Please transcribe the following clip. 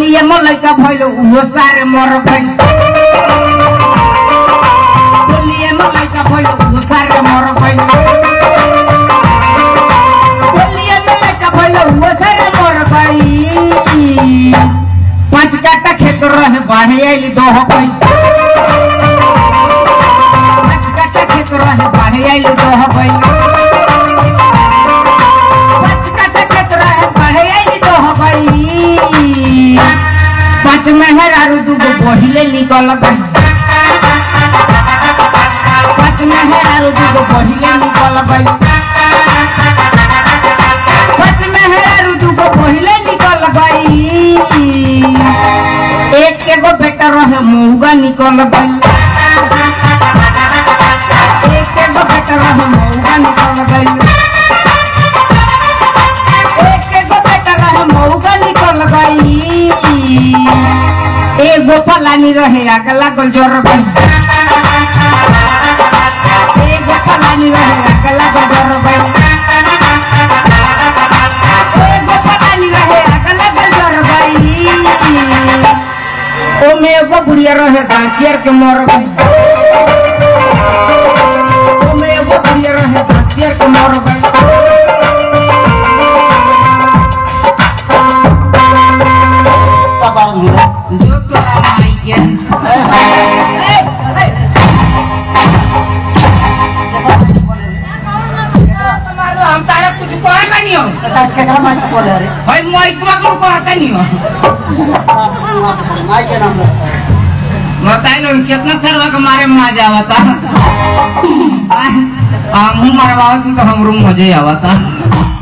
होलिए में लइका भइल उहो सारे मर गइल होलिए में लइका भइल उहो सारे मर गइल होलिए में लइका भइल उहो सारे मर गइल पांच काटा खेत रहे बाढ़े आइल दह गइल पांच काटा खेत रहे बाढ़े आइल दह गइल पांच काटा खेत रहे बाढ़े आइल दह गइल पांच मेहर आरु दूगो बहिले निकल गइल पांच मेहर आरु दूगो बहिले निकल गइल पांच मेहर आरु दूगो बहिले निकल गइल एक एगो बेटा रहे महुआ निकल गइल एक एगो बेटा रहे महुआ निकल गइल एक एगो बेटा रहे महुआ निकल गइल एगो फलानी रहे आग लागल जर गइल एगो फलानी रहे आग लागल जर गइल एगो फलानी रहे आग लागल जर गइल ओमे एगो बुढ़िया रहे घासियर के मर गई ओमे एगो बुढ़िया रहे घासियर के मर गई बारन हुआ जो तोरा माई के हम तारा कुछ कहता नहीं हो केकरा माइक बोले रे भाई मोहितवा को कहता नहीं हो माइक के नाम ले बताइए लो कितना सरवा के मारे में मजा आवता हम मरवावत तो हमरो मजे आवता